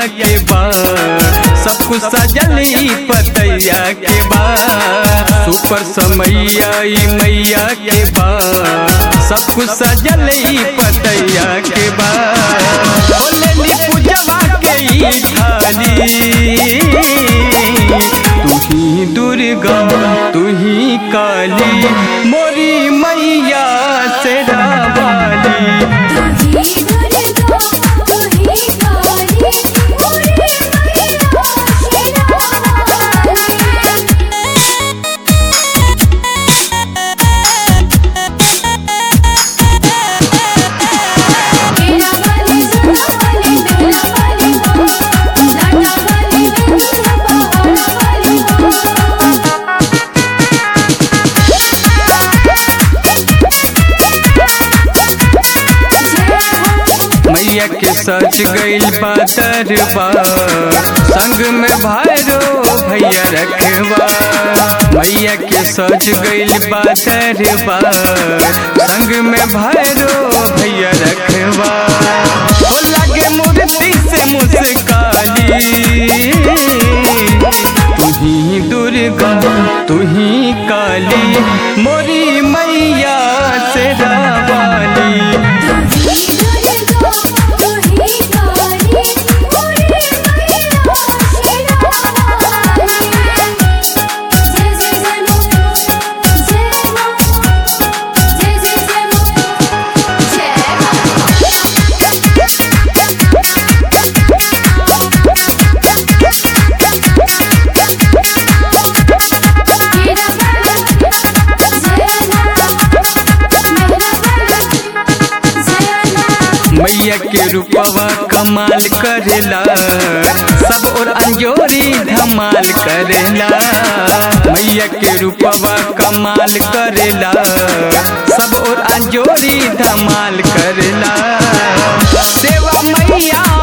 के बाद सब कुछ सजल ई पतैया के बाद सुपर समैया ई मैया के बाद सब कुछ सजल ई पतैया के बाद बोले पूजवा के ई थाली तू ही दुर्गा तू ही काली मोरी मैया से रावाली तू ही दुर्गा तू ही काली मोरी मैया शेरावाली केरा वाली सुना वाली मेरा वाली हो लाडा वाली मेरा पहाड़ वाली हो मैया के सच गईल बातरबा संग में भैरो भैया रखबा मैया के सच गईल बातरबा संग में भैरो भैया रखबा ओ लगे मूर्ति से मुस्काली तू ही दुर्गा तू ही काली मोरी मैया से रावाली तू ही दुर्गा तू ही काली मोरी मैया शेरावाली जय जय जय मो जय मो जय जय जय मो जय केरा वाली जय मेरा वाली जय मैया के रूपवा कमाल करेला सब और अंजोरी धमाल करेला मैया के रूपवा कमाल करेला सब और अंजोरी धमाल करेला सेवा मैया